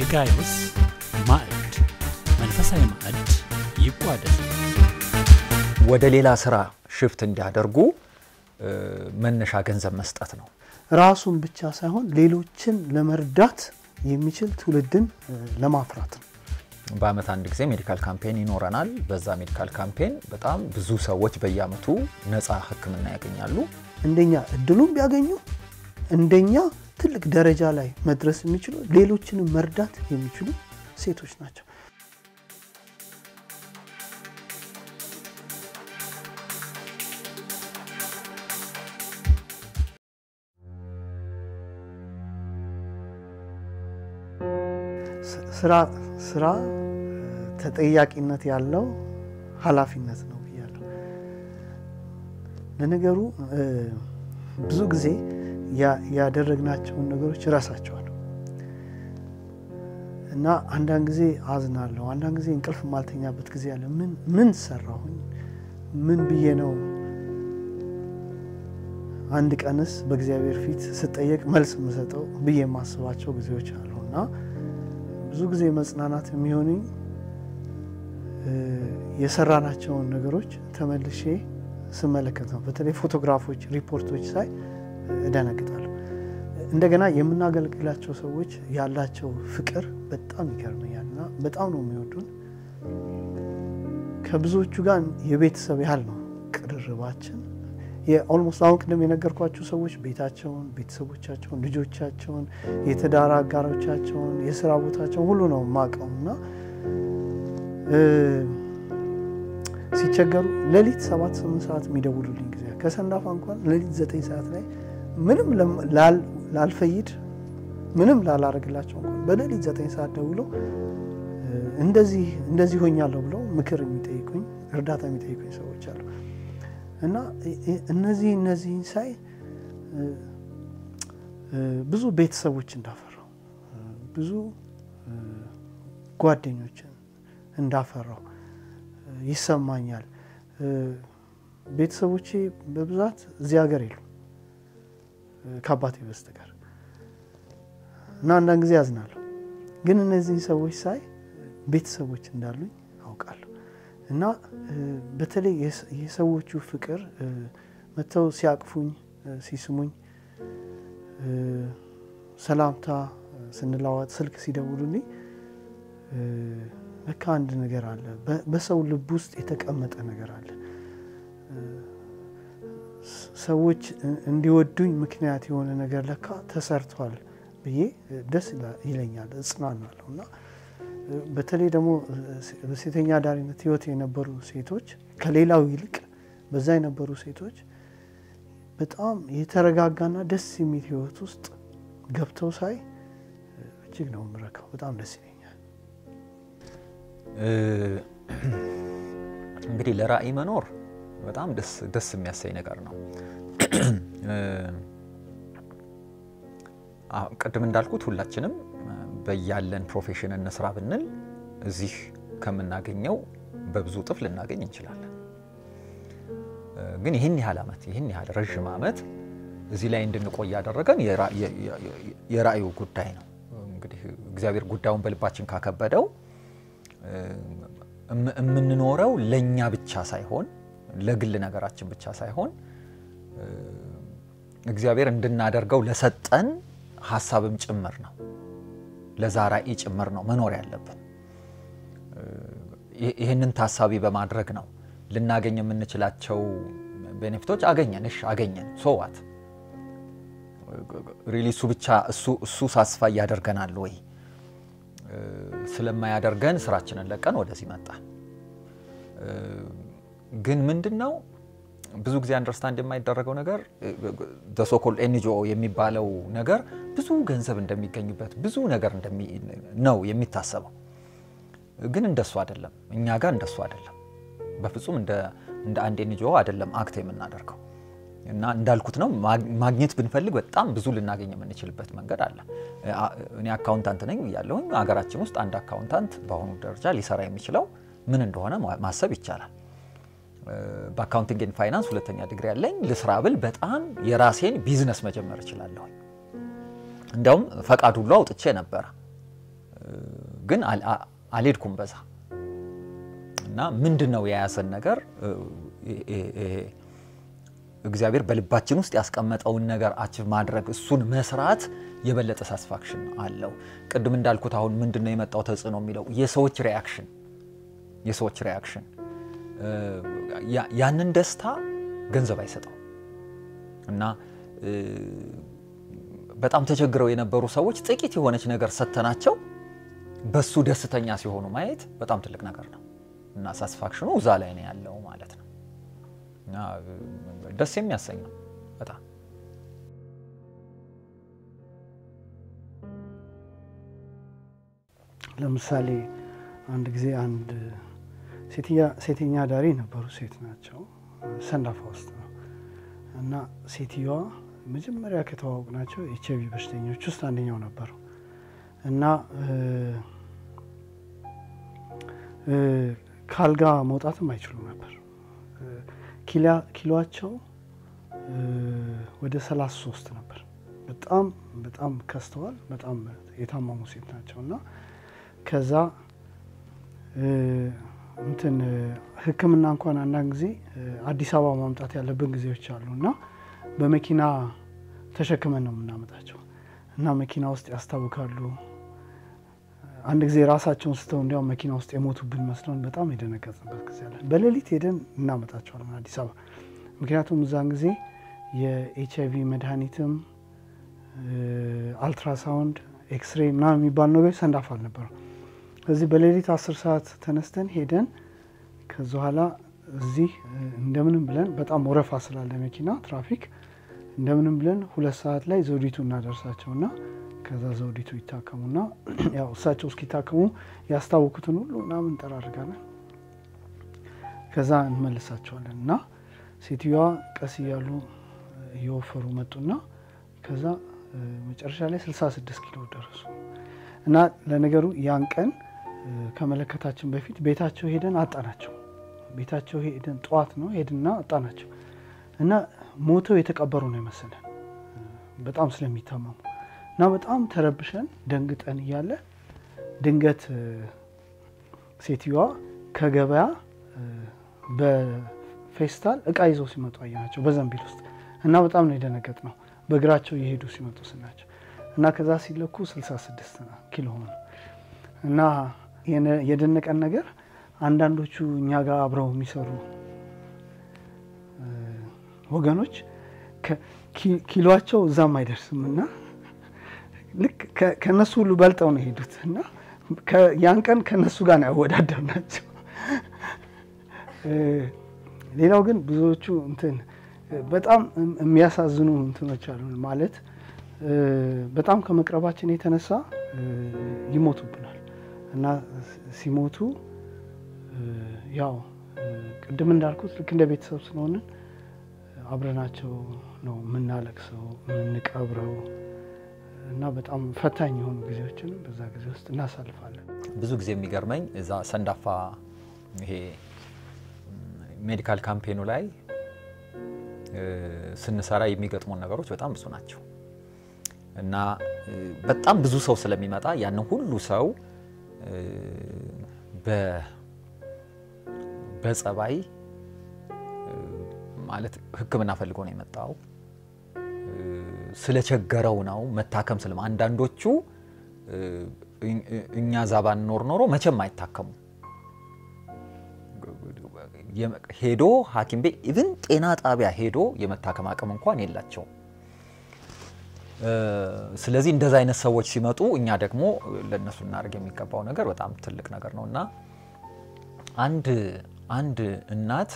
የጋይዮስ ማዕድ መንፈሳዊ ማዕድ ይቋደስ። ወደ ሌላ ስራ ሽፍት እንዲያደርጉ መነሻ ገንዘብ መስጠት ነው። ራሱን ብቻ ሳይሆን ሌሎችን ለመርዳት የሚችል ትውልድን ለማፍራት ነው። በአመት አንድ ጊዜ ሜዲካል ካምፔን ይኖረናል። በዛ ሜዲካል ካምፔን በጣም ብዙ ሰዎች በየአመቱ ነፃ ሕክምና ያገኛሉ። እንደኛ እድሉን ቢያገኙ እንደኛ ትልቅ ደረጃ ላይ መድረስ የሚችሉ ሌሎችንም መርዳት የሚችሉ ሴቶች ናቸው። ስራ ስራ ተጠያቂነት ያለው ኃላፊነት ነው ብያለሁ። ለነገሩ ብዙ ጊዜ ያደረግናቸውን ነገሮች እረሳቸዋለሁ እና አንዳንድ ጊዜ አዝናለሁ። አንዳንድ ጊዜ እንቅልፍ ማልተኛበት ጊዜ አለ። ምን ምን ሰራሁኝ? ምን ብዬ ነው አንድ ቀንስ በእግዚአብሔር ፊት ስጠየቅ መልስ የምሰጠው ብዬ የማስባቸው ጊዜዎች አሉ እና ብዙ ጊዜ መጽናናት የሚሆንኝ የሰራናቸውን ነገሮች ተመልሼ ስመለከት ነው። በተለይ ፎቶግራፎች፣ ሪፖርቶች ሳይ እደነግጣለሁ። እንደገና የምናገለግላቸው ሰዎች ያላቸው ፍቅር በጣም ይገርመኛል እና በጣም ነው የሚወዱን። ከብዙዎቹ ጋር የቤተሰብ ያህል ነው ቅርርባችን። የኦልሞስት አሁን ቅድም የነገርኳቸው ሰዎች ቤታቸውን፣ ቤተሰቦቻቸውን፣ ልጆቻቸውን፣ የትዳር አጋሮቻቸውን፣ የስራ ቦታቸውን ሁሉ ነው የማውቀው እና ሲቸገሩ ሌሊት ሰባት ስምንት ሰዓት የሚደውሉልኝ ጊዜ ከሰንዳፋ እንኳን ሌሊት ዘጠኝ ሰዓት ላይ ምንም ላልፈይድ ምንም ላላረግላቸው እንኳን በሌሊት ዘጠኝ ሰዓት ደውለው እንደዚህ እንደዚህ ሆኛለሁ ብለው ምክር የሚጠይቁኝ እርዳታ የሚጠይቁኝ ሰዎች አሉ እና እነዚህ እነዚህን ሳይ ብዙ ቤተሰቦች እንዳፈራው ብዙ ጓደኞችን እንዳፈራው ይሰማኛል። ቤተሰቦቼ በብዛት እዚህ ሀገር የሉ ከአባቴ በስተቀር እና አንዳንድ ጊዜ ያዝናለሁ። ግን እነዚህ ሰዎች ሳይ ቤተሰቦች እንዳሉኝ አውቃለሁ እና በተለይ የሰዎቹ ፍቅር መጥተው ሲያቅፉኝ፣ ሲስሙኝ፣ ሰላምታ ስንለዋወጥ፣ ስልክ ሲደውሉልኝ ለካ አንድ ነገር አለ፣ በሰው ልብ ውስጥ የተቀመጠ ነገር አለ። ሰዎች እንዲወዱኝ ምክንያት የሆነ ነገር ለካ ተሰርቷል ብዬ ደስ ይለኛል፣ እጽናናለሁ እና በተለይ ደግሞ በሴተኛ አዳሪነት ህይወት የነበሩ ሴቶች ከሌላው ይልቅ በዛ የነበሩ ሴቶች በጣም የተረጋጋና ደስ የሚል ህይወት ውስጥ ገብተው ሳይ እጅግ ነው የምረካው። በጣም ደስ ይለኛል። እንግዲህ ለራዕይ መኖር በጣም ደስ የሚያሰኝ ነገር ነው። ቅድም እንዳልኩት ሁላችንም በያለን ፕሮፌሽን እንስራ ብንል እዚህ ከምናገኘው በብዙ እጥፍ ልናገኝ እንችላለን። ግን ይህን ያህል ዓመት ይህን ያህል ረዥም ዓመት እዚህ ላይ እንድንቆይ ያደረገን የራእዩ ጉዳይ ነው። እንግዲህ እግዚአብሔር ጉዳዩን በልባችን ካከበደው የምንኖረው ለእኛ ብቻ ሳይሆን ለግል ነገራችን ብቻ ሳይሆን እግዚአብሔር እንድናደርገው ለሰጠን ሀሳብም ጭምር ነው። ለዛ ራዕይ ጭምር ነው መኖር ያለብን። ይህንን ታሳቢ በማድረግ ነው ልናገኝ የምንችላቸው ቤኔፊቶች አገኘን። እሺ አገኘን፣ ሶዋት ሪሊ እሱ ብቻ እሱ ሳስፋ ያደርገናል ወይ? ስለማያደርገን ስራችንን ለቀን ወደዚህ መጣን። ግን ምንድን ነው ብዙ ጊዜ አንደርስታንድ የማይደረገው ነገር ሶኮል ኤንጂኦ የሚባለው ነገር ብዙ ገንዘብ እንደሚገኝበት ብዙ ነገር ነው የሚታሰበው። ግን እንደሱ አይደለም። እኛ ጋር እንደሱ አይደለም። በፍጹም እንደ አንድ ኤንጂኦ አይደለም አክት የምናደርገው እና እንዳልኩት ነው ማግኘት ብንፈልግ በጣም ብዙ ልናገኝ የምንችልበት መንገድ አለ። እኔ አካውንታንት ነኝ ብያለሁኝ። ሀገራችን ውስጥ አንድ አካውንታንት በአሁኑ ደረጃ ሊሰራ የሚችለው ምን እንደሆነ ማሰብ ይቻላል። በአካውንቲንግ ኤንድ ፋይናንስ ሁለተኛ ዲግሪ ያለኝ ልስራ ብል በጣም የራሴን ቢዝነስ መጀመር እችላለሁ። እንዲያውም ፈቃድ ሁሉ አውጥቼ ነበረ ግን አልሄድኩም በዛ እና ምንድን ነው የያዘን ነገር እግዚአብሔር በልባችን ውስጥ ያስቀመጠውን ነገር አችቭ ማድረግ እሱን መስራት የበለጠ ሳስፋክሽን አለው። ቅድም እንዳልኩት አሁን ምንድን ነው የመጣው ተጽዕኖ የሚለው የሰዎች ሪያክሽን የሰዎች ሪያክሽን ያንን ደስታ ገንዘብ አይሰጠው እና በጣም ተቸግረው የነበሩ ሰዎች ጥቂት የሆነች ነገር ሰጥተናቸው በሱ ደስተኛ ሲሆኑ ማየት በጣም ትልቅ ነገር ነው እና ሳስፋክሽኑ እዛ ላይ ነው ያለው ማለት ነው እና ደስ የሚያሰኝ ነው በጣም ለምሳሌ አንድ ጊዜ አንድ ሴተኛ ዳሪ ነበሩ። ሴት ናቸው፣ ሰንዳፋ ውስጥ ነው እና ሴትዮዋ መጀመሪያ ከተዋወቅ ናቸው ኤች አይቪ በሽተኞች ውስጥ አንደኛው ነበሩ እና ከአልጋ መውጣትም አይችሉ ነበር። ኪሎቸው ወደ 33 ነበር። በጣም በጣም ከስተዋል። በጣም የታመሙ ሴት ናቸው እና ከዛ እንትን ሕክምና እንኳን አንዳንድ ጊዜ አዲስ አበባ ማምጣት ያለብን ጊዜዎች አሉ እና በመኪና ተሸክመን ነው የምናመጣቸው እና መኪና ውስጥ ያስታውካሉ። አንድ ጊዜ ራሳቸውን ስተው እንዲያውም መኪና ውስጥ የሞቱብን መስሎን በጣም የደነገጥንበት ጊዜ አለን። በሌሊት ሄደን እናመጣቸዋለን አዲስ አበባ። ምክንያቱም እዛን ጊዜ የኤች አይቪ መድኃኒትም አልትራሳውንድ፣ ኤክስሬ ምናምን የሚባሉ ነገሮች ሰንዳፋ አልነበሩ። እዚህ በሌሊት አስር ሰዓት ተነስተን ሄደን ከዚ በኋላ እዚህ እንደምንም ብለን በጣም ወረፋ ስላለ መኪና ትራፊክ እንደምንም ብለን ሁለት ሰዓት ላይ ዘውዲቱ እናደርሳቸውና ከዛ ዘውዲቱ ይታከሙና ያው እሳቸው እስኪታከሙ ያስታወኩትን ሁሉ ምናምን እንጠራርጋለን። ከዛ እንመልሳቸዋለን እና ሴትዮዋ ቀስ እያሉ እየወፈሩ መጡና ከዛ መጨረሻ ላይ 66 ኪሎ ደረሱ እና ለነገሩ ያን ቀን ከመለከታችን በፊት ቤታቸው ሄደን አጣናቸው። ቤታቸው ሄደን ጠዋት ነው ሄድና አጣናቸው እና ሞተው የተቀበሩ ነው የመሰለን በጣም ስለሚታመሙ እና በጣም ተረብሸን ደንግጠን እያለ ድንገት ሴትዮዋ ከገበያ በፌስታል እቃ ይዘው ሲመጡ አየናቸው በዘንቢል ውስጥ እና በጣም ነው የደነገጥ ነው በእግራቸው እየሄዱ ሲመጡ ስናቸው እና ከዛ ሲለኩ 66 ኪሎ ሆኑ እና የደነቀን ነገር አንዳንዶቹ እኛ ጋር አብረው የሚሰሩ ወገኖች ኪሎቸው እዛም አይደርስም እና ልክ ከነሱ ሁሉ በልጠው ነው የሄዱት እና ያን ቀን ከነሱ ጋር ነው ያወዳደር ናቸው። ሌላው ግን ብዙዎቹ እንትን በጣም የሚያሳዝኑ እንትኖች አሉ። ማለት በጣም ከመቅረባችን የተነሳ ይሞቱብናል እና ሲሞቱ ያው ቅድም እንዳልኩት ልክ እንደ ቤተሰብ ስለሆንን አብረናቸው ነው የምናለቅሰው የምንቀብረው እና በጣም ፈታኝ የሆኑ ጊዜዎችን በዛ ጊዜ ውስጥ እናሳልፋለን። ብዙ ጊዜ የሚገርመኝ እዛ ሰንዳፋ ይሄ ሜዲካል ካምፔኑ ላይ ስንሰራ የሚገጥሙን ነገሮች በጣም ብዙ ናቸው እና በጣም ብዙ ሰው ስለሚመጣ ያንን ሁሉ ሰው በጸባይ ማለት ሕክምና ፈልጎ ነው የመጣው ስለቸገረው ነው መታከም ስለም አንዳንዶቹ እኛ ዛ ባንኖር ኖሮ መቼም አይታከሙም። ሄዶ ሐኪም ቤት ኢቭን ጤና ጣቢያ ሄዶ የመታከም አቅም እንኳን የላቸውም። ስለዚህ እንደዚ አይነት ሰዎች ሲመጡ እኛ ደግሞ ለእነሱ እናደርግ የሚገባው ነገር በጣም ትልቅ ነገር ነው እና አንድ አንድ እናት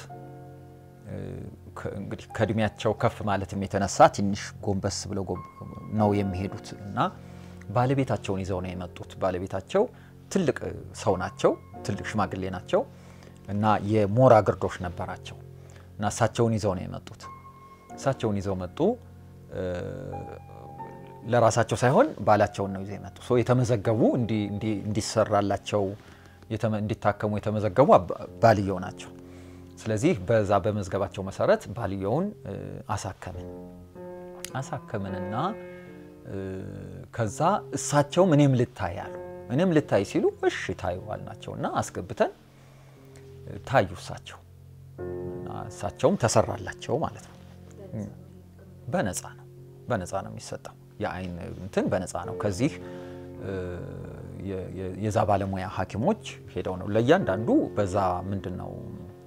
እንግዲህ ከእድሜያቸው ከፍ ማለትም የተነሳ ትንሽ ጎንበስ ብለው ነው የሚሄዱት እና ባለቤታቸውን ይዘው ነው የመጡት። ባለቤታቸው ትልቅ ሰው ናቸው፣ ትልቅ ሽማግሌ ናቸው እና የሞራ ግርዶሽ ነበራቸው እና እሳቸውን ይዘው ነው የመጡት። እሳቸውን ይዘው መጡ። ለራሳቸው ሳይሆን ባላቸውን ነው ይዘው የመጡ ሰው የተመዘገቡ እንዲሰራላቸው እንዲታከሙ የተመዘገቡ ባልየው ናቸው። ስለዚህ በዛ በመዝገባቸው መሰረት ባልየውን አሳከምን አሳከምንና ከዛ እሳቸውም እኔም ልታይ አሉ። እኔም ልታይ ሲሉ እሺ ታዩ አልናቸው እና አስገብተን ታዩ እሳቸው እና እሳቸውም ተሰራላቸው ማለት ነው። በነፃ ነው በነፃ ነው የሚሰጠው የአይን እንትን በነፃ ነው። ከዚህ የዛ ባለሙያ ሐኪሞች ሄደው ነው ለእያንዳንዱ በዛ ምንድን ነው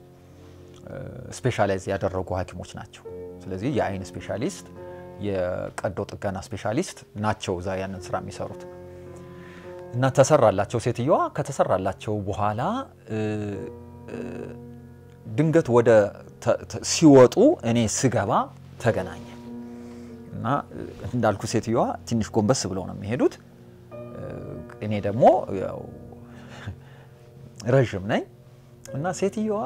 ስፔሻላይዝ ያደረጉ ሐኪሞች ናቸው። ስለዚህ የአይን ስፔሻሊስት፣ የቀዶ ጥገና ስፔሻሊስት ናቸው እዛ ያንን ስራ የሚሰሩት እና ተሰራላቸው ሴትየዋ። ከተሰራላቸው በኋላ ድንገት ወደ ሲወጡ እኔ ስገባ ተገናኘ እና እንዳልኩ ሴትየዋ ትንሽ ጎንበስ ብለው ነው የሚሄዱት። እኔ ደግሞ ያው ረዥም ነኝ እና ሴትየዋ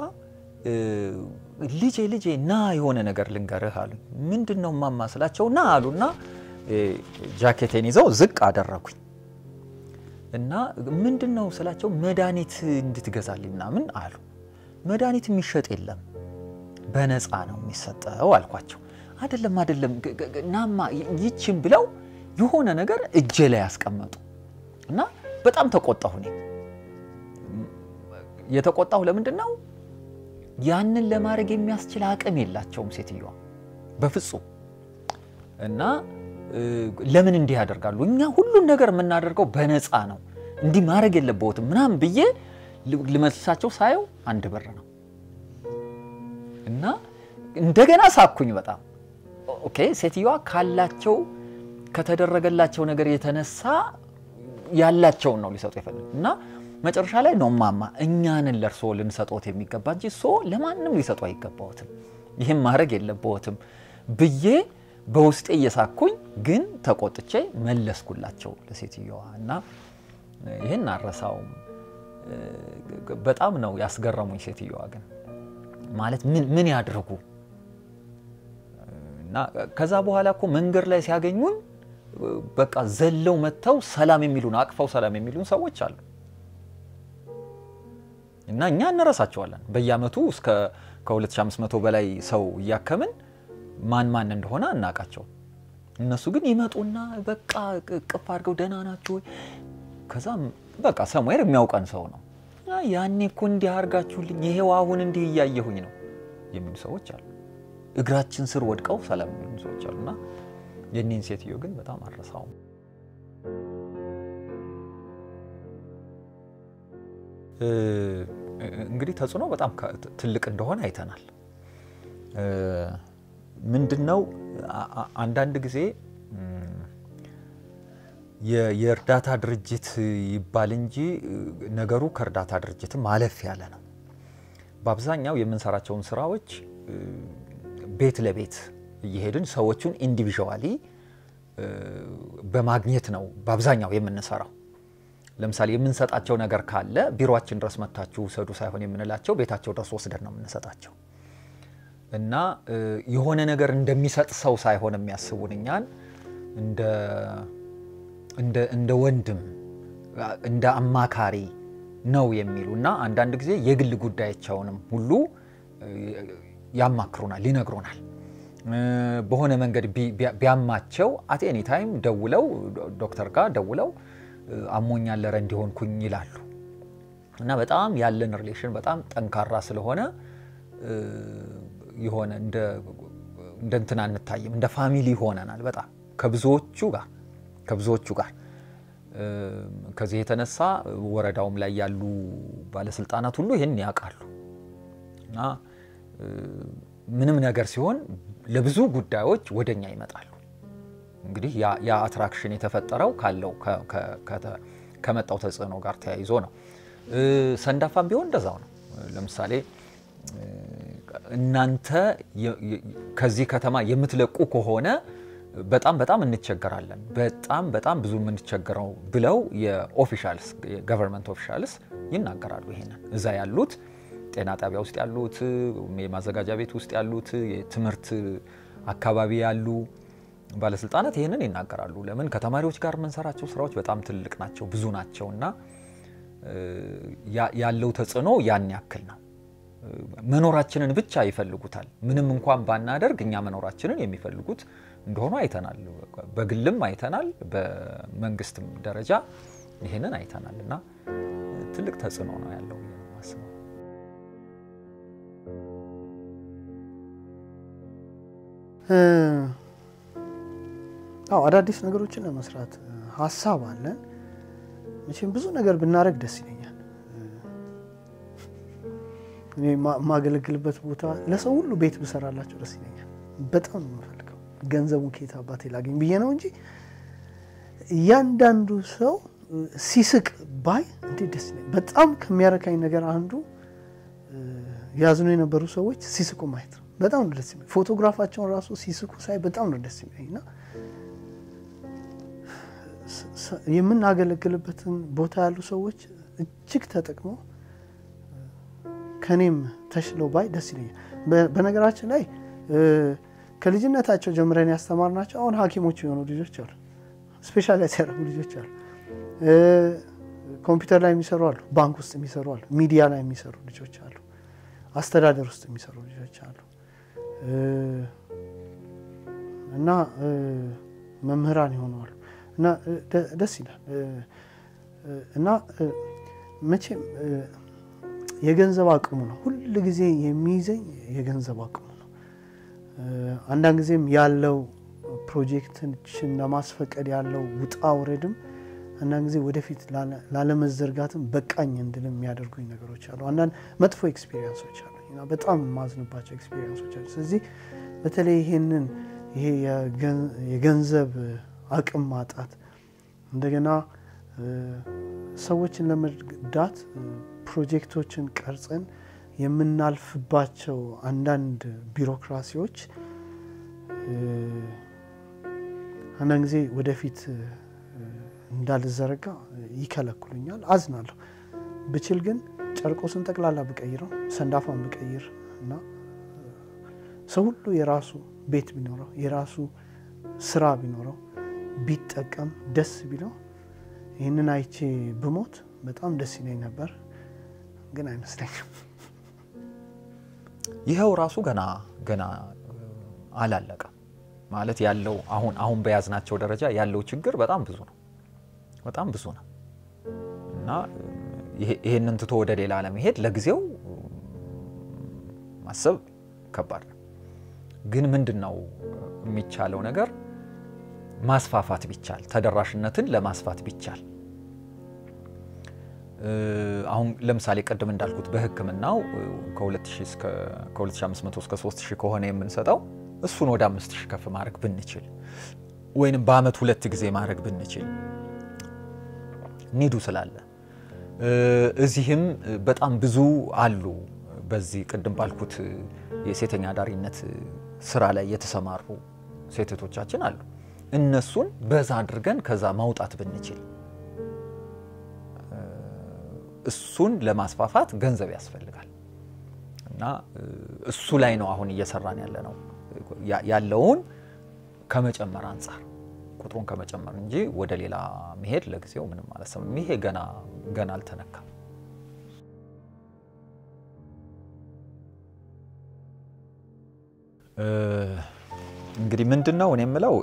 ልጄ ልጄ ና የሆነ ነገር ልንገርህ አሉኝ። ምንድን ነው ማማ ስላቸው ና አሉና ጃኬቴን ይዘው ዝቅ አደረጉኝ እና ምንድን ነው ስላቸው መድኃኒት እንድትገዛልኝ ምናምን አሉ። መድኃኒት የሚሸጥ የለም በነፃ ነው የሚሰጠው አልኳቸው። አይደለም አይደለም ናማ ይችን ብለው የሆነ ነገር እጄ ላይ ያስቀመጡ እና በጣም ተቆጣሁ። እኔ የተቆጣሁ ለምንድን ነው ያንን ለማድረግ የሚያስችል አቅም የላቸውም ሴትዮዋ በፍጹም። እና ለምን እንዲህ ያደርጋሉ? እኛ ሁሉን ነገር የምናደርገው በነፃ ነው፣ እንዲህ ማድረግ የለበትም ምናምን ብዬ ልመልሳቸው ሳየው አንድ ብር ነው እና እንደገና ሳኩኝ በጣም ኦኬ። ሴትዮዋ ካላቸው ከተደረገላቸው ነገር የተነሳ ያላቸውን ነው ሊሰጡ የፈለጉ እና መጨረሻ ላይ ነው ማማ እኛንን ለእርሶ ልንሰጦት የሚገባ እንጂ እሶ ለማንም ሊሰጡ አይገባዎትም፣ ይህም ማድረግ የለብዎትም ብዬ በውስጤ እየሳኩኝ ግን ተቆጥቼ መለስኩላቸው ለሴትዮዋ እና ይህን አረሳውም። በጣም ነው ያስገረሙኝ ሴትዮዋ ግን ማለት ምን ያድርጉ እና ከዛ በኋላ እኮ መንገድ ላይ ሲያገኙን በቃ ዘለው መጥተው ሰላም የሚሉን አቅፈው ሰላም የሚሉን ሰዎች አሉ እና እኛ እንረሳቸዋለን። በየአመቱ እስከ ከ2500 በላይ ሰው እያከምን ማን ማን እንደሆነ አናቃቸው። እነሱ ግን ይመጡና በቃ ቅፍ አድርገው ደህና ናቸው ወይ ከዛ በቃ ሰሙዌር የሚያውቀን ሰው ነው ያኔ እኮ እንዲህ አድርጋችሁልኝ ይሄው አሁን እንዲህ እያየሁኝ ነው የሚሉ ሰዎች አሉ። እግራችን ስር ወድቀው ሰላም የሚሉ ሰዎች አሉና የኔን ሴትዮ ግን በጣም አረሳውም። እንግዲህ ተጽዕኖ በጣም ትልቅ እንደሆነ አይተናል። ምንድን ነው አንዳንድ ጊዜ የእርዳታ ድርጅት ይባል እንጂ ነገሩ ከእርዳታ ድርጅትም አለፍ ያለ ነው። በአብዛኛው የምንሰራቸውን ስራዎች ቤት ለቤት እየሄድን ሰዎቹን ኢንዲቪዥዋሊ በማግኘት ነው በአብዛኛው የምንሰራው። ለምሳሌ የምንሰጣቸው ነገር ካለ ቢሮችን ድረስ መታችሁ ውሰዱ ሳይሆን የምንላቸው ቤታቸው ድረስ ወስደን ነው የምንሰጣቸው እና የሆነ ነገር እንደሚሰጥ ሰው ሳይሆን የሚያስቡን እኛን እንደ ወንድም እንደ አማካሪ ነው የሚሉ እና አንዳንድ ጊዜ የግል ጉዳያቸውንም ሁሉ ያማክሩናል፣ ይነግሩናል። በሆነ መንገድ ቢያማቸው አት ኤኒ ታይም ደውለው ዶክተር ጋር ደውለው አሞኛል ለረ እንዲሆንኩኝ ይላሉ እና በጣም ያለን ሪሌሽን በጣም ጠንካራ ስለሆነ የሆነ እንደ እንትና አንታይም፣ እንደ ፋሚሊ ሆነናል በጣም ከብዙዎቹ ጋር ከብዙዎቹ ጋር ከዚህ የተነሳ ወረዳውም ላይ ያሉ ባለስልጣናት ሁሉ ይህን ያውቃሉ እና ምንም ነገር ሲሆን ለብዙ ጉዳዮች ወደኛ ይመጣሉ። እንግዲህ ያ አትራክሽን የተፈጠረው ካለው ከመጣው ተጽዕኖ ጋር ተያይዞ ነው። ሰንዳፋም ቢሆን እንደዛው ነው። ለምሳሌ እናንተ ከዚህ ከተማ የምትለቁ ከሆነ በጣም በጣም እንቸገራለን፣ በጣም በጣም ብዙ የምንቸገረው ብለው የኦፊሻልስ የገቨርንመንት ኦፊሻልስ ይናገራሉ። ይሄንን እዛ ያሉት ጤና ጣቢያ ውስጥ ያሉት፣ የማዘጋጃ ቤት ውስጥ ያሉት፣ የትምህርት አካባቢ ያሉ ባለስልጣናት ይህንን ይናገራሉ። ለምን ከተማሪዎች ጋር የምንሰራቸው ስራዎች በጣም ትልቅ ናቸው፣ ብዙ ናቸው እና ያለው ተጽዕኖ ያን ያክል ነው። መኖራችንን ብቻ ይፈልጉታል። ምንም እንኳን ባናደርግ እኛ መኖራችንን የሚፈልጉት እንደሆኑ አይተናል። በግልም አይተናል፣ በመንግስትም ደረጃ ይሄንን አይተናል እና ትልቅ ተጽዕኖ ነው ያለው ብዬ ነው የማስበው። አዎ አዳዲስ ነገሮችን ለመስራት ሀሳብ አለን። መቼም ብዙ ነገር ብናደርግ ደስ ይለኛል። እኔ የማገለግልበት ቦታ ለሰው ሁሉ ቤት ብሰራላቸው ደስ ይለኛል። በጣም ነው የምፈልገው። ገንዘቡን ከየት አባቴ ላገኝ ብዬ ነው እንጂ እያንዳንዱ ሰው ሲስቅ ባይ እንዴት ደስ ይለኛል። በጣም ከሚያረካኝ ነገር አንዱ ያዝኑ የነበሩ ሰዎች ሲስቁ ማየት ነው። በጣም ነው ደስ ይለኝ። ፎቶግራፋቸውን ራሱ ሲስቁ ሳይ በጣም ነው ደስ ይለኝ እና የምናገለግልበትን ቦታ ያሉ ሰዎች እጅግ ተጠቅመው ከኔም ተሽለው ባይ ደስ ይለኛል። በነገራችን ላይ ከልጅነታቸው ጀምረን ያስተማርናቸው አሁን ሐኪሞች የሆኑ ልጆች አሉ። ስፔሻላይዝ ያደረጉ ልጆች አሉ። ኮምፒውተር ላይ የሚሰሩ አሉ። ባንክ ውስጥ የሚሰሩ አሉ። ሚዲያ ላይ የሚሰሩ ልጆች አሉ። አስተዳደር ውስጥ የሚሰሩ ልጆች አሉ እና መምህራን ይሆነዋሉ እና ደስ ይላል እና መቼም የገንዘብ አቅሙ ነው ሁል ጊዜ የሚይዘኝ የገንዘብ አቅሙ ነው። አንዳንድ ጊዜም ያለው ፕሮጀክቶችን ለማስፈቀድ ያለው ውጣ ውረድም አንዳንድ ጊዜ ወደፊት ላለመዘርጋትም በቃኝ እንድልም የሚያደርጉኝ ነገሮች አሉ። አንዳንድ መጥፎ ኤክስፔሪንሶች አሉ፣ በጣም የማዝንባቸው ኤክስፔሪንሶች አሉ። ስለዚህ በተለይ ይሄንን ይሄ የገንዘብ አቅም ማጣት እንደገና ሰዎችን ለመርዳት ፕሮጀክቶችን ቀርጸን የምናልፍባቸው አንዳንድ ቢሮክራሲዎች አንዳንድ ጊዜ ወደፊት እንዳልዘረጋ ይከለክሉኛል። አዝናለሁ። ብችል ግን ጨርቆስን ጠቅላላ ብቀይረው ሰንዳፋን ብቀይር እና ሰው ሁሉ የራሱ ቤት ቢኖረው የራሱ ስራ ቢኖረው ቢጠቀም ደስ ቢለው ይህንን አይቼ ብሞት በጣም ደስ ይለኝ ነበር፣ ግን አይመስለኝም። ይኸው ራሱ ገና ገና አላለቀም ማለት ያለው አሁን አሁን በያዝናቸው ደረጃ ያለው ችግር በጣም ብዙ ነው፣ በጣም ብዙ ነው እና ይሄንን ትቶ ወደ ሌላ ለመሄድ ለጊዜው ማሰብ ከባድ ነው። ግን ምንድን ነው የሚቻለው ነገር ማስፋፋት ቢቻል ተደራሽነትን ለማስፋት ቢቻል አሁን ለምሳሌ ቅድም እንዳልኩት በሕክምናው ከ2500 እስከ 3000 ከሆነ የምንሰጠው እሱን ወደ 5000 ከፍ ማድረግ ብንችል ወይንም በአመት ሁለት ጊዜ ማድረግ ብንችል ኒዱ ስላለ እዚህም በጣም ብዙ አሉ። በዚህ ቅድም ባልኩት የሴተኛ አዳሪነት ስራ ላይ የተሰማሩ ሴቶቻችን አሉ። እነሱን በዛ አድርገን ከዛ ማውጣት ብንችል እሱን ለማስፋፋት ገንዘብ ያስፈልጋል እና እሱ ላይ ነው አሁን እየሰራን ያለ ነው ያለውን ከመጨመር አንጻር ቁጥሩን ከመጨመር እንጂ ወደ ሌላ መሄድ ለጊዜው ምንም አላሰብም። ይሄ ገና ገና አልተነካም። እንግዲህ ምንድን ነው እኔ የምለው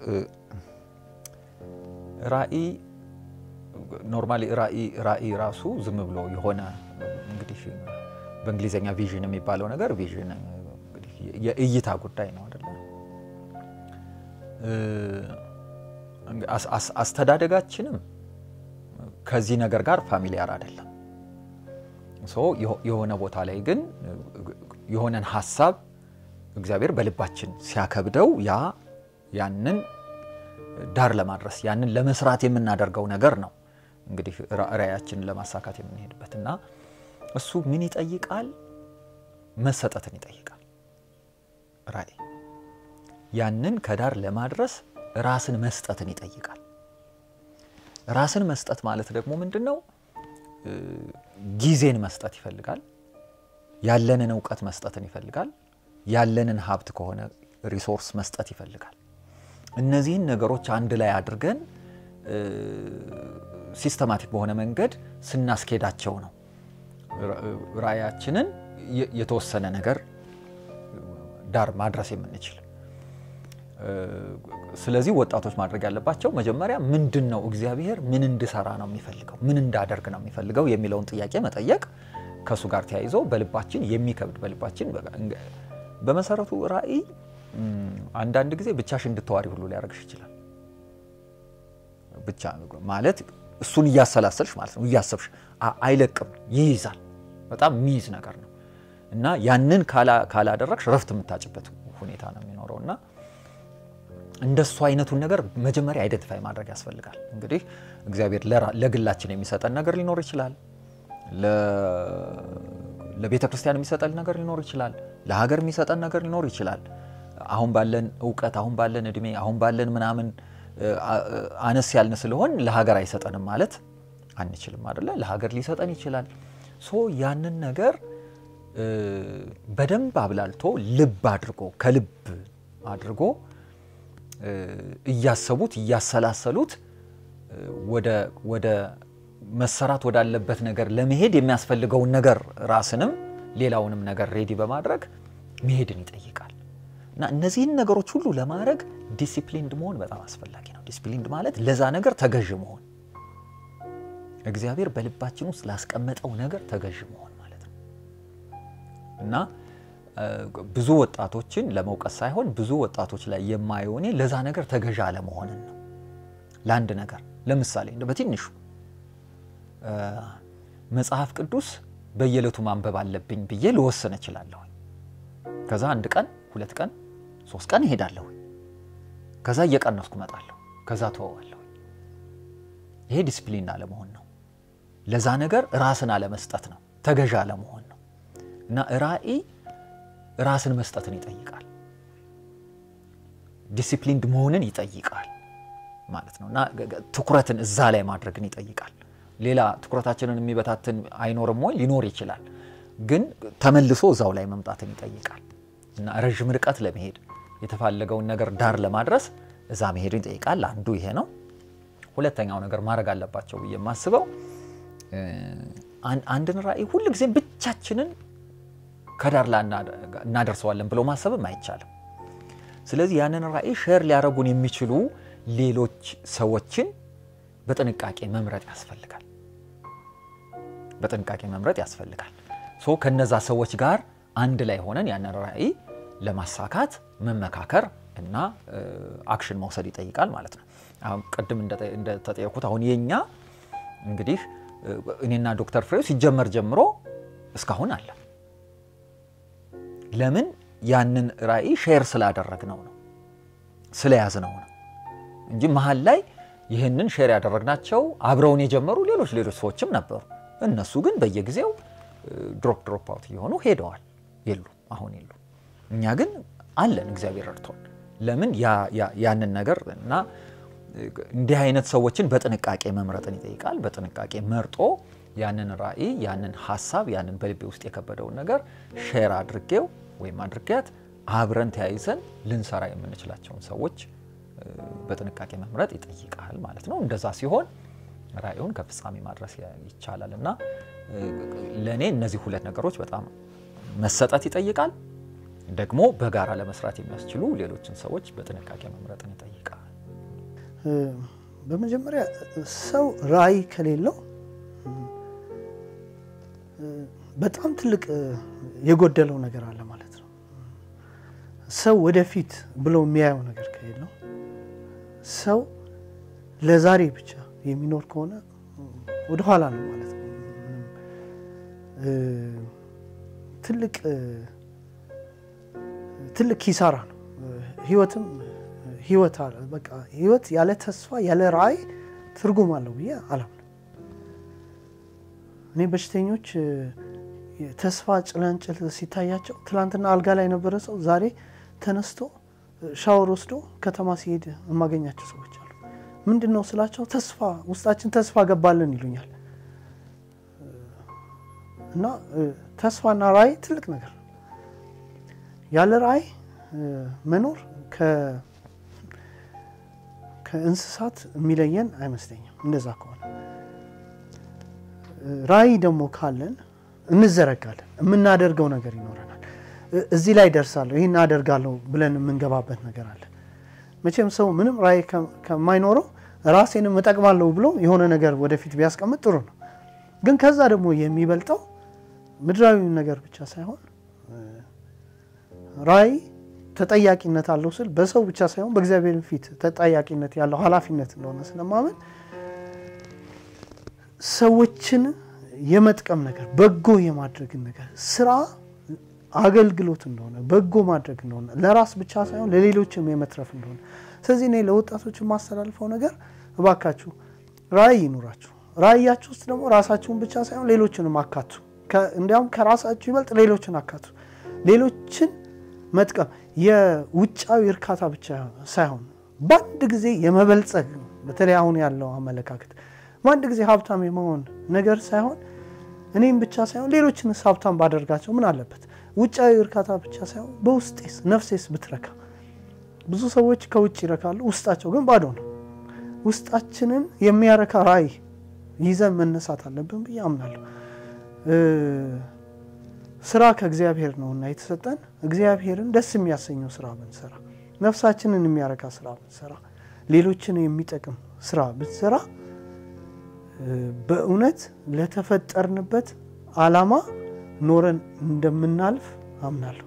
ራዕይ ኖርማሊ ራዕይ ራሱ ዝም ብሎ የሆነ እንግዲህ በእንግሊዝኛ ቪዥን የሚባለው ነገር ቪዥን የእይታ ጉዳይ ነው አይደለ? አስተዳደጋችንም ከዚህ ነገር ጋር ፋሚሊያር አይደለም። የሆነ ቦታ ላይ ግን የሆነን ሀሳብ እግዚአብሔር በልባችን ሲያከብደው ያ ያንን ዳር ለማድረስ ያንን ለመስራት የምናደርገው ነገር ነው እንግዲህ ራዕያችንን ለማሳካት የምንሄድበት እና እሱ ምን ይጠይቃል? መሰጠትን ይጠይቃል። ራዕይ ያንን ከዳር ለማድረስ ራስን መስጠትን ይጠይቃል። ራስን መስጠት ማለት ደግሞ ምንድን ነው? ጊዜን መስጠት ይፈልጋል። ያለንን እውቀት መስጠትን ይፈልጋል። ያለንን ሀብት ከሆነ ሪሶርስ መስጠት ይፈልጋል። እነዚህን ነገሮች አንድ ላይ አድርገን ሲስተማቲክ በሆነ መንገድ ስናስኬዳቸው ነው ራዕያችንን የተወሰነ ነገር ዳር ማድረስ የምንችል። ስለዚህ ወጣቶች ማድረግ ያለባቸው መጀመሪያ ምንድን ነው እግዚአብሔር ምን እንድሰራ ነው የሚፈልገው፣ ምን እንዳደርግ ነው የሚፈልገው የሚለውን ጥያቄ መጠየቅ ከእሱ ጋር ተያይዞ በልባችን የሚከብድ በልባችን በመሰረቱ ራእይ አንዳንድ ጊዜ ብቻሽ እንድተዋሪ ሁሉ ሊያደርግሽ ይችላል። ብቻ ማለት እሱን እያሰላሰልሽ ማለት ነው እያሰብሽ አይለቅም፣ ይይዛል። በጣም የሚይዝ ነገር ነው እና ያንን ካላደረግሽ ረፍት የምታጭበት ሁኔታ ነው የሚኖረው እና እንደሱ አይነቱን ነገር መጀመሪያ አይደንቲፋይ ማድረግ ያስፈልጋል። እንግዲህ እግዚአብሔር ለግላችን የሚሰጠን ነገር ሊኖር ይችላል። ለቤተ ክርስቲያን የሚሰጠን ነገር ሊኖር ይችላል። ለሀገር የሚሰጠን ነገር ሊኖር ይችላል። አሁን ባለን እውቀት፣ አሁን ባለን እድሜ፣ አሁን ባለን ምናምን አነስ ያልን ስለሆን ለሀገር አይሰጠንም ማለት አንችልም አይደለ? ለሀገር ሊሰጠን ይችላል። ሶ ያንን ነገር በደንብ አብላልቶ ልብ አድርጎ ከልብ አድርጎ እያሰቡት እያሰላሰሉት ወደ መሰራት ወዳለበት ነገር ለመሄድ የሚያስፈልገውን ነገር ራስንም ሌላውንም ነገር ሬዲ በማድረግ መሄድን ይጠይቃል እና እነዚህን ነገሮች ሁሉ ለማድረግ ዲሲፕሊንድ መሆን በጣም አስፈላጊ ነው። ዲሲፕሊንድ ማለት ለዛ ነገር ተገዥ መሆን፣ እግዚአብሔር በልባችን ውስጥ ላስቀመጠው ነገር ተገዥ መሆን ማለት ነው እና ብዙ ወጣቶችን ለመውቀስ ሳይሆን ብዙ ወጣቶች ላይ የማየው እኔ ለዛ ነገር ተገዥ አለመሆንን ነው። ለአንድ ነገር ለምሳሌ በትንሹ መጽሐፍ ቅዱስ በየዕለቱ ማንበብ አለብኝ ብዬ ልወስን እችላለሁ። ከዛ አንድ ቀን ሁለት ቀን ሶስት ቀን እሄዳለሁ። ከዛ እየቀነስኩ እመጣለሁ። ከዛ ተወዋለሁ። ይሄ ዲስፕሊን አለመሆን ነው። ለዛ ነገር ራስን አለመስጠት ነው። ተገዥ አለመሆን ነው እና ራእይ ራስን መስጠትን ይጠይቃል። ዲሲፕሊንድ መሆንን ይጠይቃል ማለት ነው እና ትኩረትን እዛ ላይ ማድረግን ይጠይቃል። ሌላ ትኩረታችንን የሚበታትን አይኖርም ወይ? ሊኖር ይችላል። ግን ተመልሶ እዛው ላይ መምጣትን ይጠይቃል እና ረዥም ርቀት ለመሄድ የተፋለገውን ነገር ዳር ለማድረስ እዛ መሄድን ይጠይቃል። አንዱ ይሄ ነው። ሁለተኛው ነገር ማድረግ አለባቸው ብዬ የማስበው አንድን ራእይ ሁልጊዜም ብቻችንን ከዳር ላይ እናደርሰዋለን ብሎ ማሰብም አይቻልም። ስለዚህ ያንን ራእይ ሼር ሊያደርጉን የሚችሉ ሌሎች ሰዎችን በጥንቃቄ መምረጥ ያስፈልጋል። በጥንቃቄ መምረጥ ያስፈልጋል። ሶ ከነዛ ሰዎች ጋር አንድ ላይ ሆነን ያንን ራእይ ለማሳካት መመካከር እና አክሽን መውሰድ ይጠይቃል ማለት ነው። አሁን ቅድም እንደተጠየኩት አሁን የኛ እንግዲህ እኔና ዶክተር ፍሬው ሲጀመር ጀምሮ እስካሁን አለ። ለምን ያንን ራእይ ሼር ስላደረግነው ነው ስለያዝነው ነው እንጂ መሀል ላይ ይህንን ሼር ያደረግናቸው አብረውን የጀመሩ ሌሎች ሌሎች ሰዎችም ነበሩ። እነሱ ግን በየጊዜው ድሮፕ ድሮፕ አውት እየሆኑ ሄደዋል፣ የሉ አሁን የሉ። እኛ ግን አለን፣ እግዚአብሔር ረድቶን። ለምን ያንን ነገር እና እንዲህ አይነት ሰዎችን በጥንቃቄ መምረጥን ይጠይቃል። በጥንቃቄ መርጦ ያንን ራእይ ያንን ሀሳብ ያንን በልቤ ውስጥ የከበደውን ነገር ሼር አድርጌው ወይም አድርጌያት አብረን ተያይዘን ልንሰራ የምንችላቸውን ሰዎች በጥንቃቄ መምረጥ ይጠይቃል ማለት ነው። እንደዛ ሲሆን ራእዩን ከፍጻሜ ማድረስ ይቻላል እና ለእኔ እነዚህ ሁለት ነገሮች በጣም መሰጠት ይጠይቃል። ደግሞ በጋራ ለመስራት የሚያስችሉ ሌሎችን ሰዎች በጥንቃቄ መምረጥን ይጠይቃል። በመጀመሪያ ሰው ራዕይ ከሌለው በጣም ትልቅ የጎደለው ነገር አለ ማለት ነው። ሰው ወደፊት ብሎ የሚያየው ነገር ከሌለው ሰው ለዛሬ ብቻ የሚኖር ከሆነ ወደኋላ ነው ማለት ነው። ትልቅ ትልቅ ኪሳራ ነው። ህይወትም ህይወት አለ በቃ ህይወት ያለ ተስፋ ያለ ራዕይ ትርጉም አለው ብዬ አላምንም። እኔ በሽተኞች ተስፋ ጭላንጭል ሲታያቸው ትላንትና አልጋ ላይ የነበረ ሰው ዛሬ ተነስቶ ሻወር ወስዶ ከተማ ሲሄድ የማገኛቸው ሰዎች አሉ። ምንድን ነው ስላቸው ተስፋ ውስጣችን ተስፋ ገባልን ይሉኛል። እና ተስፋና ራዕይ ትልቅ ነገር ነው። ያለ ራዕይ መኖር ከእንስሳት የሚለየን አይመስለኝም። እንደዛ ከሆነ ራዕይ ደግሞ ካለን እንዘረጋለን፣ የምናደርገው ነገር ይኖረናል። እዚህ ላይ ደርሳለሁ፣ ይህን አደርጋለሁ ብለን የምንገባበት ነገር አለ። መቼም ሰው ምንም ራዕይ ከማይኖረው ራሴንም እጠቅማለሁ ብሎ የሆነ ነገር ወደፊት ቢያስቀምጥ ጥሩ ነው። ግን ከዛ ደግሞ የሚበልጠው ምድራዊ ነገር ብቻ ሳይሆን ራዕይ ተጠያቂነት አለው ስል በሰው ብቻ ሳይሆን በእግዚአብሔር ፊት ተጠያቂነት ያለው ኃላፊነት እንደሆነ ስለማመን ሰዎችን የመጥቀም ነገር በጎ የማድረግን ነገር ስራ አገልግሎት እንደሆነ በጎ ማድረግ እንደሆነ ለራስ ብቻ ሳይሆን ለሌሎችም የመትረፍ እንደሆነ ስለዚህ እኔ ለወጣቶች የማስተላልፈው ነገር እባካችሁ ራዕይ ይኑራችሁ። ራዕያችሁ ውስጥ ደግሞ ራሳችሁን ብቻ ሳይሆን ሌሎችንም አካቱ። እንዲያውም ከራሳችሁ ይበልጥ ሌሎችን አካቱ። ሌሎችን መጥቀም የውጫዊ እርካታ ብቻ ሳይሆን በአንድ ጊዜ የመበልጸግ በተለይ አሁን ያለው አመለካከት በአንድ ጊዜ ሀብታም የመሆን ነገር ሳይሆን እኔም ብቻ ሳይሆን ሌሎችንስ ሀብታም ባደርጋቸው ምን አለበት? ውጫዊ እርካታ ብቻ ሳይሆን በውስጤስ ነፍሴስ ብትረካ። ብዙ ሰዎች ከውጭ ይረካሉ፣ ውስጣቸው ግን ባዶ ነው። ውስጣችንን የሚያረካ ራዕይ ይዘን መነሳት አለብን ብዬ አምናለሁ። ስራ ከእግዚአብሔር ነውና የተሰጠን እግዚአብሔርን ደስ የሚያሰኘው ስራ ብንሰራ፣ ነፍሳችንን የሚያረካ ስራ ብንሰራ፣ ሌሎችን የሚጠቅም ስራ ብንሰራ በእውነት ለተፈጠርንበት ዓላማ ኖረን እንደምናልፍ አምናለሁ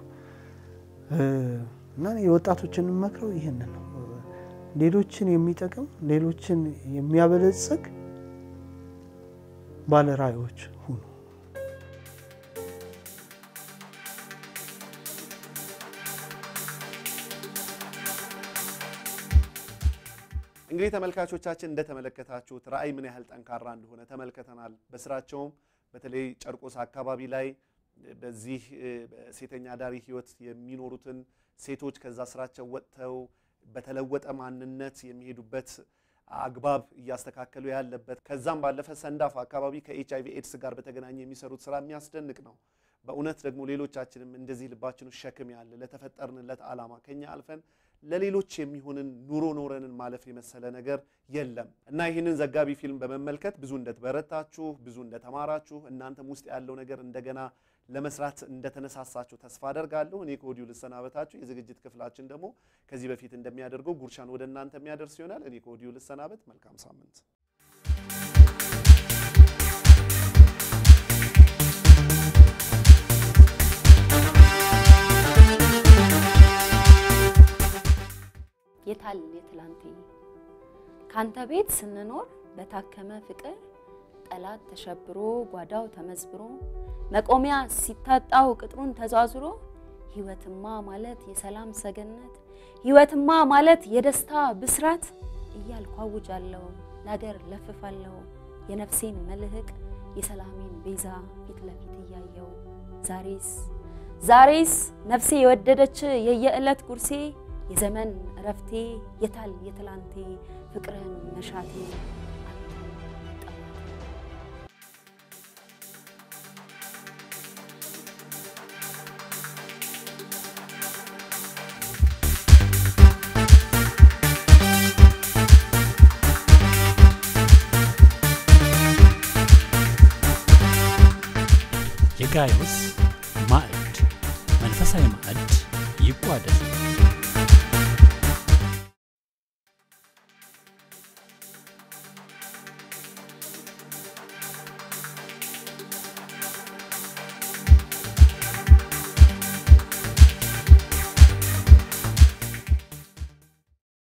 እና የወጣቶችን መክረው ይህንን ነው። ሌሎችን የሚጠቅም ሌሎችን የሚያበለጽግ ባለ ራዕዮች ሁኑ። እንግዲህ ተመልካቾቻችን እንደተመለከታችሁት ራዕይ ምን ያህል ጠንካራ እንደሆነ ተመልክተናል። በስራቸውም በተለይ ጨርቆስ አካባቢ ላይ በዚህ ሴተኛ አዳሪ ህይወት የሚኖሩትን ሴቶች ከዛ ስራቸው ወጥተው በተለወጠ ማንነት የሚሄዱበት አግባብ እያስተካከሉ ያለበት ከዛም ባለፈ ሰንዳፋ አካባቢ ከኤች አይቪ ኤድስ ጋር በተገናኘ የሚሰሩት ስራ የሚያስደንቅ ነው። በእውነት ደግሞ ሌሎቻችንም እንደዚህ ልባችን ውስጥ ሸክም ያለ ለተፈጠርንለት ዓላማ ከኛ አልፈን ለሌሎች የሚሆንን ኑሮ ኖረንን ማለፍ የመሰለ ነገር የለም እና ይህንን ዘጋቢ ፊልም በመመልከት ብዙ እንደተበረታችሁ፣ ብዙ እንደተማራችሁ እናንተም ውስጥ ያለው ነገር እንደገና ለመስራት እንደተነሳሳችሁ ተስፋ አደርጋለሁ። እኔ ከወዲሁ ልሰናበታችሁ። የዝግጅት ክፍላችን ደግሞ ከዚህ በፊት እንደሚያደርገው ጉርሻን ወደ እናንተ የሚያደርስ ይሆናል። እኔ ከወዲሁ ልሰናበት። መልካም ሳምንት። የታል የትላንቴ ካንተ ቤት ስንኖር በታከመ ፍቅር ጠላት ተሸብሮ ጓዳው ተመዝብሮ መቆሚያ ሲታጣው ቅጥሩን ተዟዙሮ ህይወትማ ማለት የሰላም ሰገነት ህይወትማ ማለት የደስታ ብስራት እያልኩ አውጃለሁ ለአገር ለፍፋለሁ የነፍሴን መልህቅ የሰላሜን ቤዛ ፊት ለፊት እያየው ዛሬስ ዛሬስ ነፍሴ የወደደች የየዕለት ጉርሴ የዘመን እረፍቴ የታል የትላንቴ ፍቅርን መሻቴ የጋይዮስ ማዕድ መንፈሳዊ ማዕድ ይቋደስ።